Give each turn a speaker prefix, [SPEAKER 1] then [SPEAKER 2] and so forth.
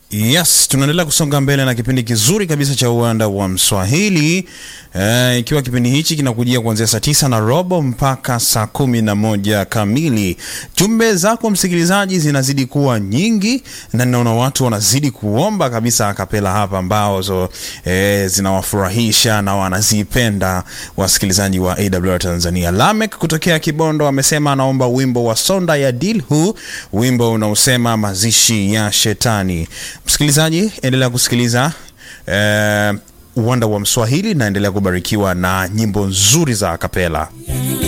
[SPEAKER 1] Yes, tunaendelea kusonga mbele na kipindi kizuri kabisa cha uwanda wa Mswahili eh, ikiwa kipindi hichi kinakujia kuanzia saa tisa na robo mpaka saa kumi na moja kamili. Jumbe zako msikilizaji zinazidi kuwa nyingi na ninaona watu wanazidi kuomba kabisa akapela hapa ambazo eh, zinawafurahisha na wanazipenda wasikilizaji wa AWR Tanzania. Lamek kutokea Kibondo amesema anaomba wimbo wa Sonda ya Dilhu, wimbo unaosema mazishi ya shetani. Msikilizaji, endelea kusikiliza eh, uwanda wa Mswahili na endelea kubarikiwa na nyimbo nzuri za akapela.